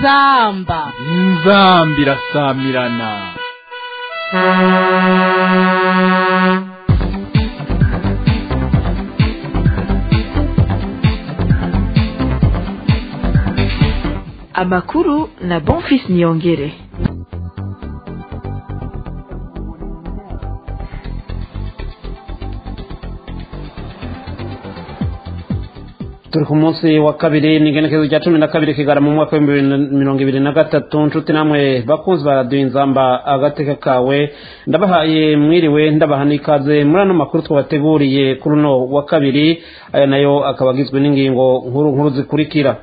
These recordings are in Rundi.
inzamba inzamba irasamirana amakuru na bonfis niyongere turi ku munsi wa kabiri ni igenekerezo rya cumi na kabiri kigara mu mwaka w'ibihumbi bibiri na mirongo ibiri na gatatu nshuti namwe bakunzi baraduha inzamba agateka kawe ndabahaye mwiriwe ndabaha n'ikaze muri ano makuru twabateguriye kuri uno wa kabiri aya nayo akaba agizwe n'ingingo nkuru nkuru zikurikira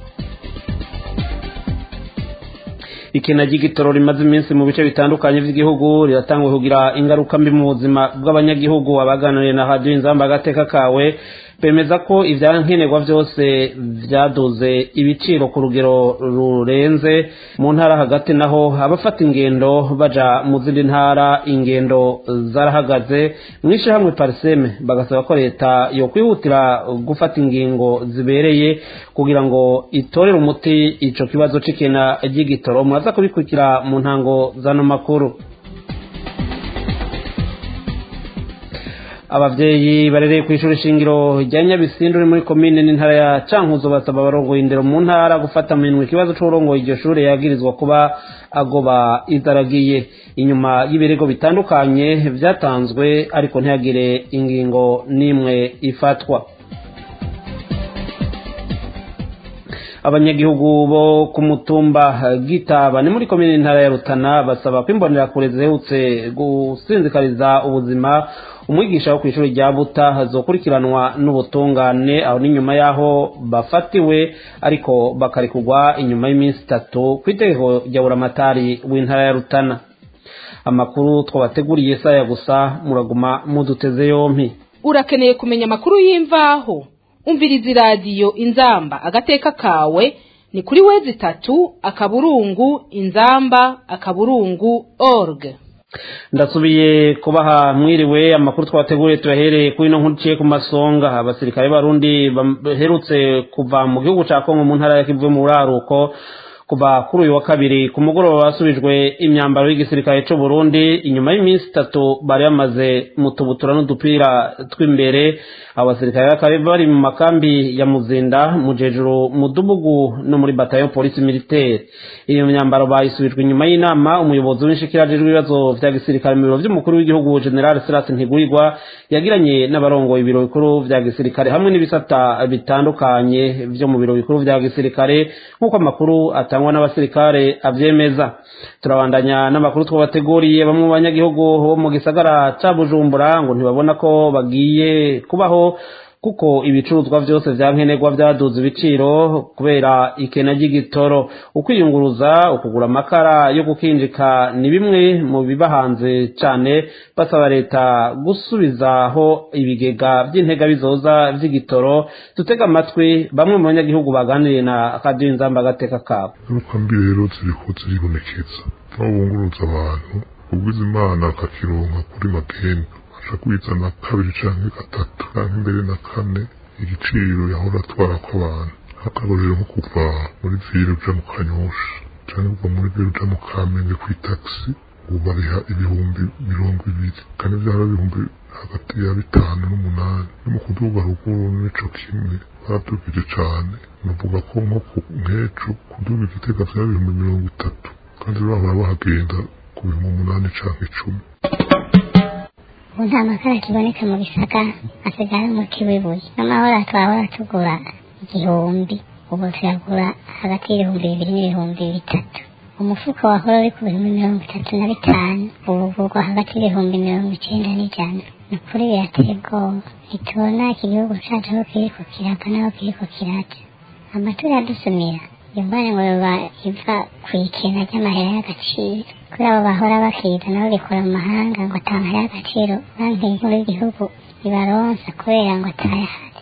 ikena ry'igitoro rimaze iminsi mu bice bitandukanye by'igihugu riratangwa kugira ingaruka mbi mu buzima bw'abanyagihugu abaganiriye na radiyo inzamba agateka kawe bemeza ko ibyankenerwa byose byaduze ibiciro ku rugero rurenze mu ntara hagati naho abafata ingendo baja mu zindi ntara ingendo zarahagaze mu ishyirahamwe pariseme bagasaba ko leta yo kwihutira gufata ingingo zibereye kugira ngo itorere umuti ico kibazo c'ikena ry'igitoro muraza kubikurikira mu ntango z'ano makuru abavyeyi barereye ku ishuri shingiro rya nyabisindu uri muri komine n'intara ya cankuzo basaba abarongoye indero mu ntara gufata minwe ikibazo c'uburongoye iryo shure yagirizwa kuba agoba idaragiye inyuma y'ibirego bitandukanye vyatanzwe ariko ntihagire ingingo n'imwe ifatwa abanyagihugu bo ku mutumba gitaba ni muri komine n'intara ya rutana basaba ko imbonerakure zihutse gusinzikariza ubuzima umwigisha wo ku ishuri rya buta hazokurikiranwa n'ubutungane aho n'inyuma y'aho bafatiwe ariko bakarekurwa inyuma y'iminsi itatu ku itegeko rya buramatari w'intara ya rutana amakuru twabateguriye saya gusa muraguma muduteze yompi urakeneye kumenya amakuru y'imvaho umviriza iradiyo inzamba agateka kawe ni kuri wezi itatu akaburungu inzamba akaburungu org ndasubiye kubaha mwiriwe amakuru twateguriye tuyahereye kuri ino nkuru iciye ku masonga abasirikare b'abarundi baherutse kuva mu gihugu cya kongo mu ntara ya kivu mu buraruko kuva kuri uyu wa kabiri ku mugoroba basubijwe imyambaro y'igisirikare cy'u Burundi inyuma y'iminsi itatu bari bamaze mu tubutura n'udupira tw'imbere abo basirikare bakaba bari mu makambi ya muzinda mu jejuru mu dubugu no muri batayo polisi militaire iyo myambaro bayisubijwe inyuma y'inama umuyobozi w'inshikirajejwe ibibazo vya gisirikare mu biro vy'umukuru w'igihugu general Silas Ntigurirwa yagiranye n'abarongoye ibiro bikuru vya gisirikare hamwe n'ibisata bitandukanye vyo mu biro bikuru vya gisirikare nk'uko amakuru atangwa n'abasirikare avyemeza turabandanya n'amakuru twabateguriye bamwe mu banyagihugu bo mu gisagara ca Bujumbura ngo ntibabona ko bagiye kubaho kuko ibicuruzwa byose vya nkenerwa vyaduze ibiciro kubera ikena ry'igitoro ukwiyunguruza ukugura amakara yo gukinjika ni bimwe mu biba hanze cane basaba leta gusubizaho ibigega vy'intega bizoza vy'igitoro dutega amatwi bamwe mu banyagihugu baganiriye na radiyo inzamba agateka kabo ingaruka mbi rero ziriko ziribonekeza aho bunguruza abantu ubwiza imana akakironka kuri magenda aca kwizana kabiri canke gatatu canke mbere na kane igiciro yahora atwara kw'abantu akarorero nko kuva muri vire uja mu kanyosha canke kuva muri vire uja mu kamenge kw'itaxi ubu bariha ibihumbi mirongo ibiri kandi vyara ibihumbi hagati ya bitanu n'umunani no mu kuduga ruguru nico kimwe baradugije cane navuga ko nko nk'ejo kuduga igitega vyara ibihumbi mirongo itatu kandi bahora bahagenda ku bihumbi umunani canke icumi ubu nta makara kiboneka mu bisagara asigara mu kiwibuye n'amahoro twahora tugura igihumbi ubu tuyagura hagati y'ibihumbi bibiri n'ibihumbi bitatu umufuko wahora uri ku bihumbi mirongo itatu na bitanu ubu ugurwa hagati y'ibihumbi mirongo icenda n'ijana ni ukuri birateye ubwoba ntitubona iki gihugu cacu aho kiriko kirava n'aho kiriko kiraja amatora yadusumira imvane ngo yoba iva kw'ikena ry'amahera y'agaciro kuri abo bahora bakiza nabo bikora mu mahanga ngo ata mahera y'agaciro banki nkuru y'igihugu ibaronsa kubera ngo atayahari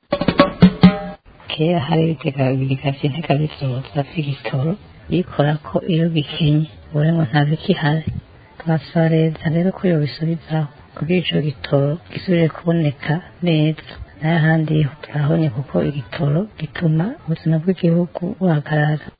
kera hari ibigega ibigega vy'intega bizoza vy'igitoro bikora ko iyo bikenye ubu ngo nta bikihari twasaba leta rero ko yobisubizaho kugira ico gitoro gisubire kuboneka neza n'ahandi turabonye kuko igitoro gituma ubuzima bw'igihugu buhagarara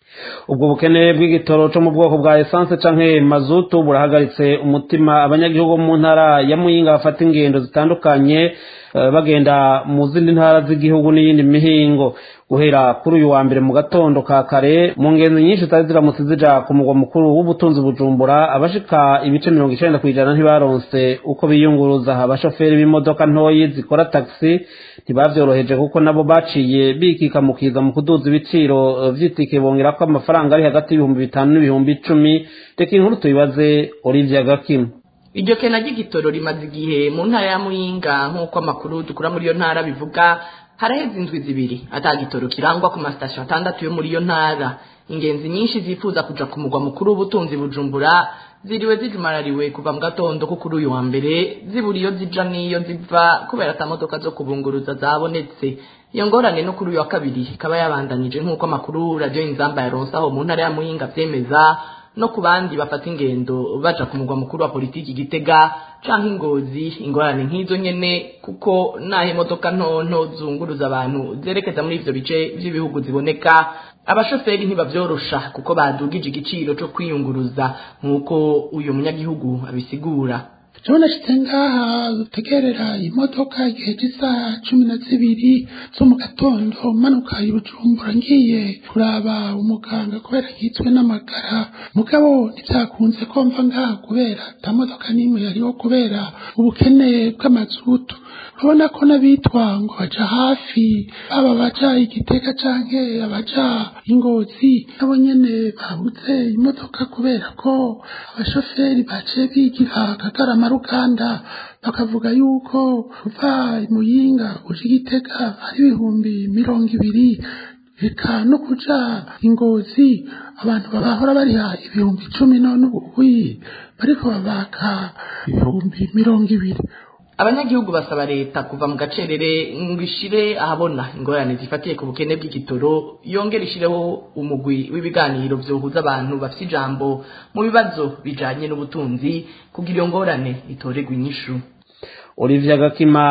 ubwo bukene bw'igitoro cyo mu bwoko bwa esanse canke mazutu burahagaritse umutima abanyagihugu mu ntara ya muyinga bafata ingendo zitandukanye bagenda mu zindi ntara z'igihugu n'iyindi mihingo guhera kuri uyu wa mbere mu gatondo ka kare mu ngendo nyinshi zari ziramutse zija ku mugwa mukuru w'ubutunzi bujumbura abashika ibice mirongo icenda ku ijana ntibaronse uko biyunguruza abashoferi b'imodoka ntoyi zikora taxi ntibavyoroheje kuko nabo baciye bikikamukiza mu kuduza ibiciro vy'itike bongera ko amafaranga ari hagati y'ibihumbi bitanu n'ibihumbi icumi reka inkuru tuyibaze olivia gakimu iryo kena ry'igitoro rimaze igihe mu ntara ya muyinga nk'uko amakuru dukura muri iyo ntara bivuga haraheze indwi zibiri ata gitoro kirangwa ku masitasiyo atandatu yo muri iyo ntara ingenzi nyinshi zifuza kuja ku mugwa mukuru w'ubutunzi bujumbura ziriwe zijumarariwe kuva mu gatondo ko kuri uyu wa mbere zibura iyo zija n'iyo ziva kubera ata modoka zo kubunguruza zabonetse iyo ngorane no kuri uyu wa kabiri ikaba yabandanije nk'uko amakuru radiyo inzamba yaronse aho mu ntara ya muyinga vyemeza no ku bandi bafata ingendo baja ku mugwa mukuru wa politiki gitega canke ingozi ingorane nk'izo nyene kuko naho imodoka ntonto zunguruza abantu zerekeza muri ivyo bice vy'ibihugu ziboneka abashoferi ntibavyorosha kuko badugije igiciro co kwiyunguruza nk'uko uyu munyagihugu abisigura jewe nashitse ngaha gutegerera imodoka igihe cy'isaha cumi na zibiri zo mu gatondo manuka i bujumbura ngiye kuraba umuganga kubera nkitswe n'amagara mugabo ntibyakunze ko mva ngaha kubera ata modoka n'imwe yariho kubera ubukene bw'amazutu urabona ko n'abitwa ngo baja hafi baba baja igitega canke abaja ingozi nabo nyene babuze imodoka kubera ko abashoferi baciye bigira akagarama ruganda bakavuga yuko kuva muyinga uje igitega ari ibihumbi mirongo ibiri reka no kuja ingozi abantu babahora bariha ibihumbi icumi none ubuyi bariko babaka ibihumbi mirongo ibiri abanyagihugu basaba leta kuva mu gacerere ngo ishire ahabona ingorane zifatiye ku bukene bw'igitoro yongera ishireho umugwi w'ibiganiro vyohuza abantu bafite ijambo mu bibazo bijanye n'ubutunzi kugira iyo ngorane itoregwa inyishu olivia gakima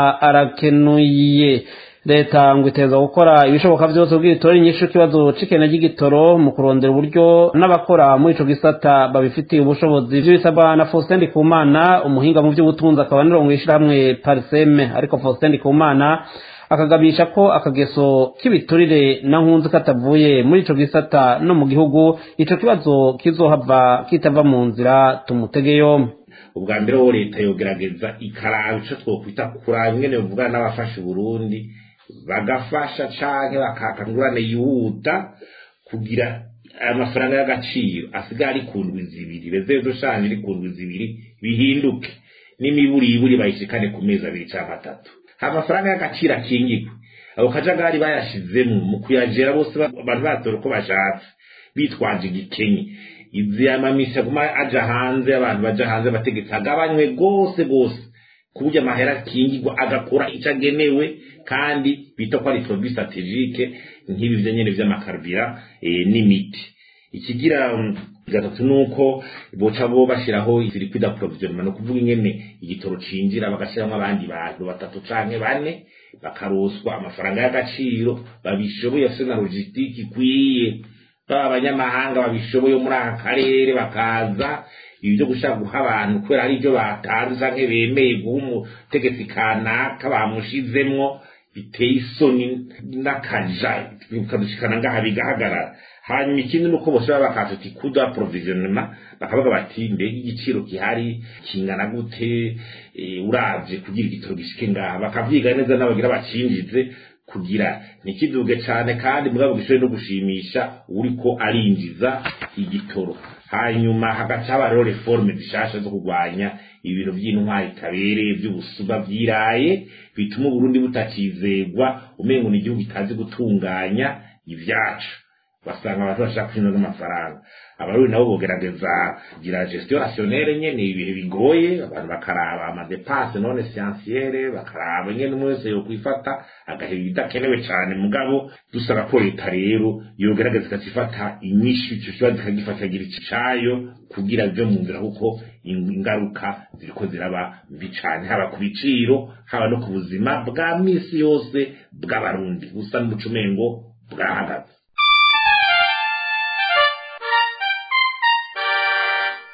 arakenuye leta ngo iteza gukora ibishoboka byose ubwitora inyishu ikibazo c'ikena ry'igitoro mu kurondera uburyo n'abakora muri ico gisata babifitiye ubushobozi ivyo bisabwa na Faustin Ndikumana umuhinga mu vy'ubutunzi akaba nirongo ishirahamwe Parseme ariko Faustin Ndikumana akagabisha ko akageso k'ibiturire na nkunzi katavuye muri ico gisata no mu gihugu ico kibazo kizohava kitava mu nzira tumutege yombi ubwa mbere wo leta yogerageza ikaraba ico twokwita kuraba ingene bivugana n'abafasha uburundi bagafasha canke bakaka ngurane yihuta kugira amafaranga y'agaciro asigaye ari ku ndwi zibiri rezezo shanje iri ku ndwi zibiri bihinduke n'imiburiburi bayishikane ku mezi abiri canke atatu amafaranga y'agaciro akingirwe ako kajagari bayashizemo mu kuyajera bose abantu batora uko bashatse bitwaje igikenye izi amamisha guma aja hanze abantu baja hanze bategetse agabanywe gose gose ku buryo amahera akingirwa agakora ico agenewe kandi bita ko ari produit strategique nk'ibi vyo nyene vy'amakarubira e, n'imiti ikigira gatatu nuko boca bo bashiraho circuit d'approvisionnement no kuvuga ingene igitoro cinjira bagashiramwo abandi bantu batatu canke bane bakaroswa amafaranga y'agaciro babishoboye afise na logistique ikwiye baba abanyamahanga babishoboye muri aka karere bakaza ibi byo gushaka guha abantu kubera ari byo batanze canke bemeye guha umutegetsi kanaka bamushizemwo biteye isoni n'akaja bikadushikana ngaha bigahagarara hanyuma ikindi nuko bose baba bakaza uti kuda provisionnement bakavuga bati mbega igiciro gihari kingana gute uravye kugira igitoro gishike ngaha bakavyiga neza n'abagira bacinjize kugira ntikiduge cyane kandi mugabo gishobore no gushimisha uriko arinjiza igitoro hanyuma hagaca haba rero reforme zishasha zo kurwanya ibintu by'intwari tabereye by'ubusuba byiraye bituma uburundi butakizegwa umengo ni igihugu kitazi gutunganya ibyacu basanga abantu bashaka kwinjiza amafaranga abarundi nabo bogerageza kugira gestion rationnelle nyene ibihe bigoye abantu bakaraba amadepense non essentielle bakaraba nyene umwe wese yokwifata agahera ibidakenewe cane mugabo dusaba ko leta rero yogerageza ikacifata inyishu ico kibazo ikagifata gira icayo kugira bive mu nzira kuko ingaruka ziriko ziraba mbi cane haba ku biciro haba no ku buzima bwa misi yose bw'abarundi busa n'umuco umengo bwahagaze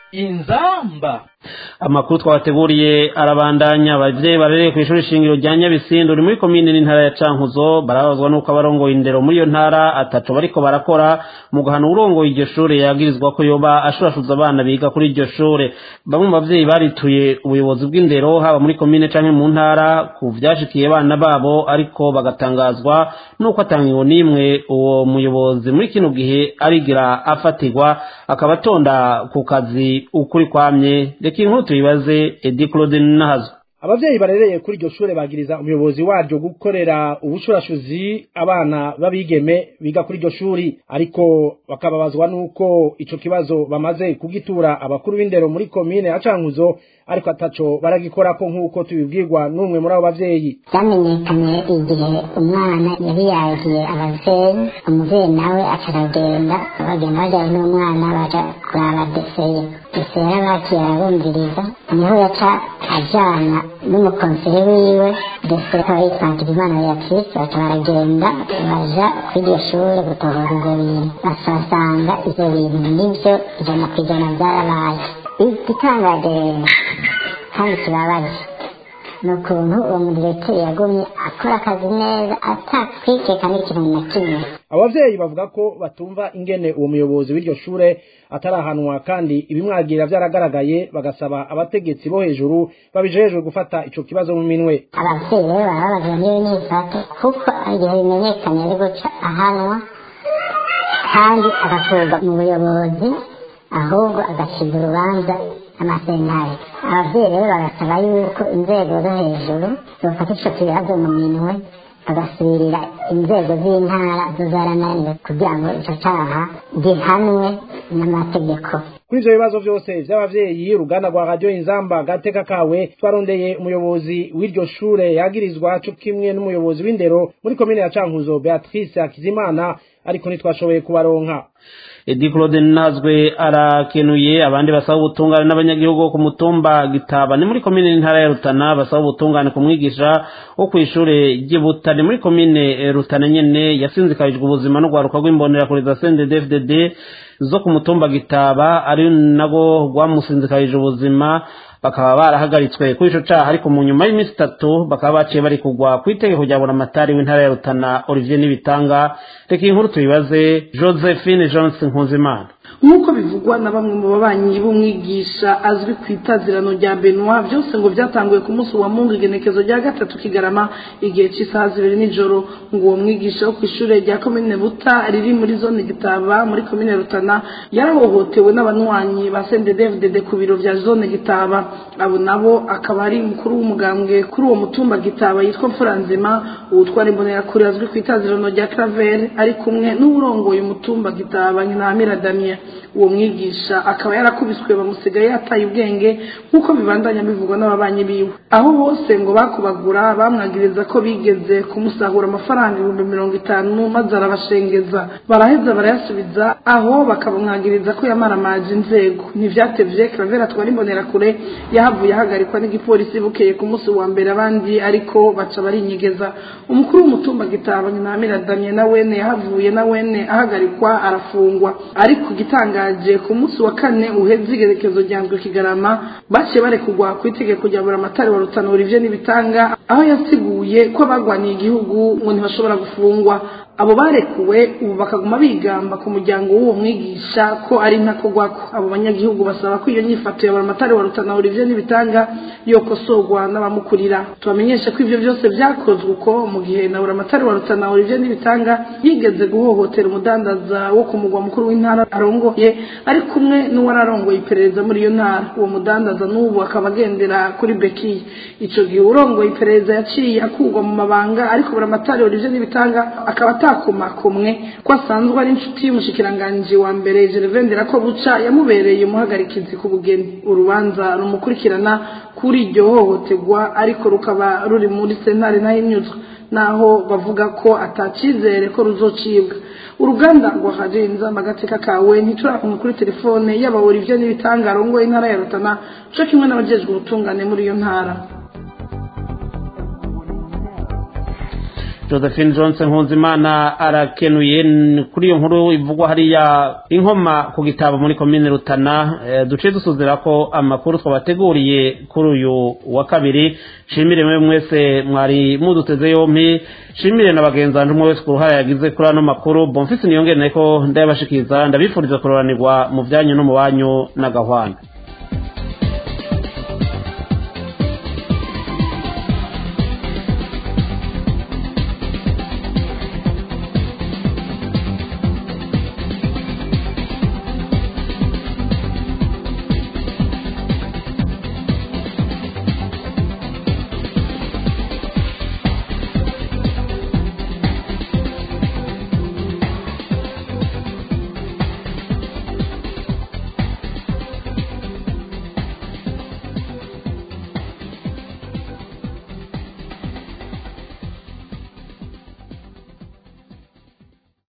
inzamba amakuru twabateguriye arabandanya abavyeyi barereye ku ishuri shingiro rya nyabisindu uri muri komine n'intara ya cankuzo barabazwa n'uko abarongoye indero muri iyo ntara atatu bariko barakora mu guhana uwurongoye iryo shure yagirizwa ko yoba ashurashuza abana biga kuri iryo shure bamwe mu bavyeyi barituye ubuyobozi bw'indero haba muri komine canke mu ntara ku vyashikiye abana babo ariko bagatangazwa n'uko atangiwe n'imwe uwo muyobozi muri kino gihe arigira afatirwa akaba atonda ku kazi ukuri kwamye reka inkuru tuyibaze edi claude nahazo abavyeyi barereye kuri iryo shure bagiriza umuyobozi waryo gukorera ubushurashuzi abana b'abigeme biga kuri iryo shuri ariko bakababazwa n'uko ico kibazo bamaze kugitura abakuru b'indero muri komine ya cankuzo ariko ataco baragikorako nk'uko tubibwirwa n'umwe muri abo bavyeyi byamenyekanye igihe umwana yari yahiye abavyeyi umuvyeyi nawe acaragenda bagenda bajyanye n'umwana baja kuraba deseye deseye bakiye arabumviriza niho yaca ajana n'umukonsere wiwe deseye akaba yitwangira imana beatrice baca baragenda baja kuri iryo shure gutohora ivyo bintu basasanga ivyo bintu nivyo ijana ku ijana vyarabaye igitangaje rero kandi kibabaje ni ukuntu uwo mudirekiteri yagumye akora akazi neza atakwikeka n'ikintu na kimwe abavyeyi bavuga ko batumva ingene uwo muyobozi w'iryo shure atarahanwa kandi ibimwagira vyaragaragaye bagasaba abategetsi bo hejuru babijejwe gufata ico kibazo mu minwe abavyeyi rero baba babazwa n'ibi n'ibifato kuko igihe bimenyekanye ari guca ahanwa kandi agakurwa mu buyobozi ahubwo agacibwa urubanza amasentare abavyeyi rero bagasaba yuko inzego zo hejuru zofata ico kibazo mu minwe bagasubirira inzego z'intara zo zarananiwe kugira ngo ico caha gihanwe n'amategeko kuri ivyo bibazo vyose vy'abavyeyi uruganda rwa radiyo inzamba gateka kawe twarondeye umuyobozi w'iryo shure yagirizwa co kimwe n'umuyobozi w'indero muri komine ya cankuzo beatrice hakizimana ariko ntitwashoboye kubaronka edi claude nazwe arakenuye abandi basaba ubutungane n'abanyagihugu bo ku mutumba gitaba ni muri komine n'intara ya rutana basaba ubutungane ku mwigisha wo ku ishure ry'ibutane muri komine rutana nyene yasinzikarijwe ubuzima n'urwaruka rw'imbonerakure za cnddfdd zo ku mutumba gitaba ari nago rwamusinzikarije ubuzima bakaba barahagaritswe kuri ico caha ariko mu nyuma y'iminsi itatu bakaba baciye bari kugwa ku itegeko rya buramatari w'intara ya rutana olivier n'ibitanga reka iyi nkuru tuyibaze josephine johnson nkuzimana nk'uko bivugwa na bamwe mu babanyi b'umwigisha azwi ku itazirano rya benwa byose ngo byatanguye ku munsi wa mungu igenekezo rya gatatu kigarama igihe cy'isaha zibiri nijoro ngo uwo mwigisha wo ku ishuri rya komine buta riri muri zone gitaba muri komine rutana yarahohotewe n'abanywanyi ba sendedevdede ku biro vya zone gitaba abo nabo akaba ari mukuru w'umugambwe kuri uwo mutumba gitaba yitwa mfuranzima uwutwara imbonerakure azwi ku itazirano rya claver ari kumwe n'uwurongoye umutumba gitaba nyina damien uwo mwigisha akaba yarakubiswe bamusigaye yataye ubwenge nk'uko bibandanya bivugwa n'ababanyi biwe aho bose ngo bakubagura bamwagiriza ko bigeze kumusahura amafaranga ibihumbi mirongo itanu maze arabashengeza baraheza barayasubiza aho bakabamwagiriza ko yamaramaje inzego ntivyatevye kravera twari imbonerakure yahavuye ahagarikwa n'igipolisi bukeye ku munsi wa mbere abandi ariko baca barinyegeza umukuru w'umutumba gitaba nyina damien na wene yahavuye na wene ahagarikwa arafungwa ariko igitangaje ku munsi wa kane uheze igerekezo rya ndwi kigarama baciye barekugwa ku itegeko rya buramatari wa rutana olivier n'ibitanga aho yasiguye ko abagwaniye igihugu ngo ntibashobora gufungwa abo barekuwe ubu bakaguma bigamba ku muryango w'uwo mwigisha ko ari ntakogwako abo banyagihugu basaba ko iyo nyifato ya buramatari wa rutana olivier n'ibitanga yokosorwa n'abamukurira tubamenyesha ko ivyo byose vyakozwe uko mu gihe na buramatari wa rutana olivier n'ibitanga yigeze guhohotera umudandaza wo ku mugwa mukuru w'intara arongoye ari kumwe n'uwari arongoye iperereza muri iyo ntara uwo mudandaza n'ubu akaba agendera kuri bekiye ico gihe urongoye iperereza yaciye akurwa mu mabanga ariko buramatari olivier n'ibitanga akaba atakomakomwe ko asanzwe ari inshuti y'umushikiranganji wa mbere gervendera ko buca yamubereye umuhagarikizi ku bugeni urubanza rumukurikirana kuri iryo hohoterwa ariko rukaba ruri muri sentare ntahinyuzwa naho bavuga ko atacizere ko ruzocibwa uruganda rwa radio inzamba agateka kawe ntiturakumwe kuri telefone yaba Olivier n'ibitanga arongoye intara ya Rutana co kimwe n'abajejwe ubutungane muri iyo ntara josephine johnson nkunzimana arakenuye kuri iyo nkuru ivugwa hariya inkoma ku gitabo muri komine rutana duce dusuzira ko amakuru twabateguriye kuri uyu wa kabiri shimire mwe mwese mwari muduteze yompi shimire na bagenzi banjye umwe wese ku ruhare yagize kuri ano makuru bomfisi niyongere ko ndayabashikiriza ndabifuriza kuroranirwa mu byanyu no mu banyu n'agahwana